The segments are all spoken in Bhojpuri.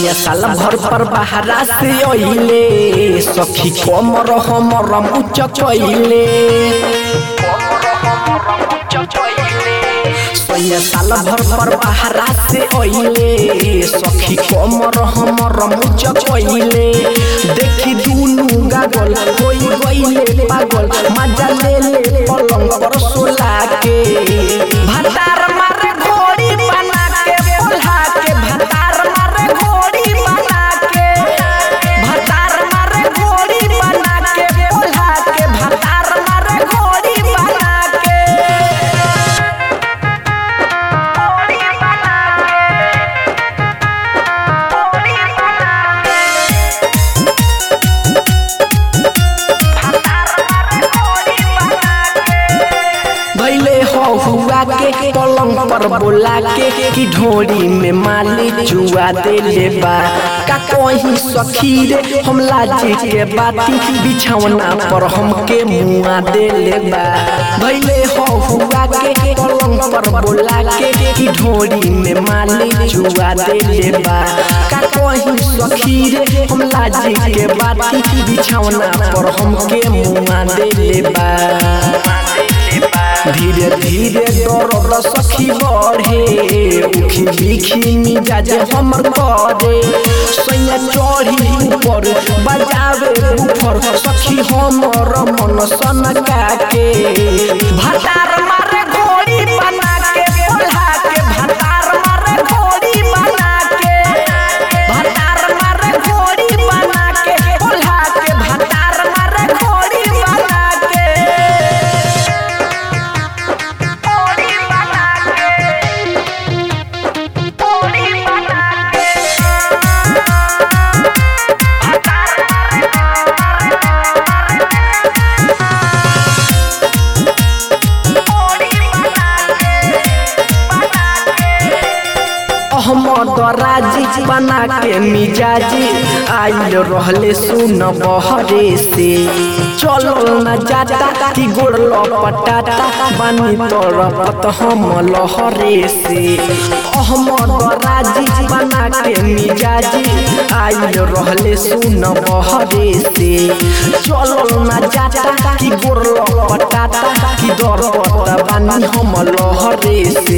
सैया साल भर पर बहरा से अइले सखी कमर हमर मुच कइले सैया साल भर पर बहरा से अइले सखी कमर हमर मुच कइले देखी दुनु गागल होई गइले पागल मजा ले ले पलंग पर सोला के भतार मारे घोड़ी बना के बोला के भतार मारे घोड़ी बना के भतार मारे घोड़ी बना के बोला के भतार मारे घोड़ी बना के घोड़ी बना के घोड़ी बना के भैले हो हुआ के पलंग पर बोला के कि ढोरी में माली जुआ दे ले बा का कोई सखी रे हम लाजी के बाती बिछौना पर हमके मुआ दे ले बा भैले हो हुआ के पलंग पर बोला के कि ढोरी में माली जुआ दे ले बा का कोई सखी रे हम लाजी के बाती बिछौना पर हमके मुआ दे ले बा धीरे धीरे दर्द सखी बढ़े उखी लिखी मिजाज हमर करे सैया चढ़ी ऊपर बजावे ऊपर सखी हमर मन सनका के भतार मारे घोड़ी बना के बोला के भतार मारे घोड़ी बना के भतार मारे घोड़ी बना के बोला के भतार मारे घोड़ी बना के घोड़ी बना के घोड़ी बना के अहमद राजी बना के मिजाजी आइल रहले सुन बहरे से चलो न जाता कि गोड़ लपटाता बानी तरपत हम लहरे से अहमद राजी बना के मिजाजी आइल रहले सुन बहरे से चलो न जाता कि गोड़ लपटाता कि दरपत बानी हम लहरे से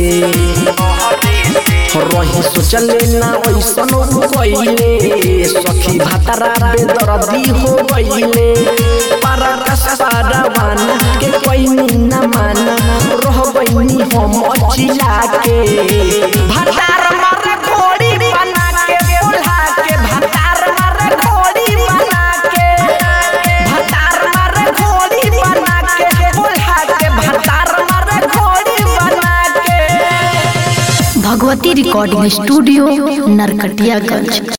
रही सोचले ना ऐसन कइले सखी भातारा बेदर्दी हो गइले पारा कसपारावाना के कोई ना माना रह गइनी हम अचिला के भातार मारे घोड़ी बना के बोला के भातार मारे घोड़ी बना के भातार मारे घोड़ी बना के बोला के भातार मारे घोड़ी बना के भगवती रिकॉर्डिंग स्टूडियो नरकटियागंज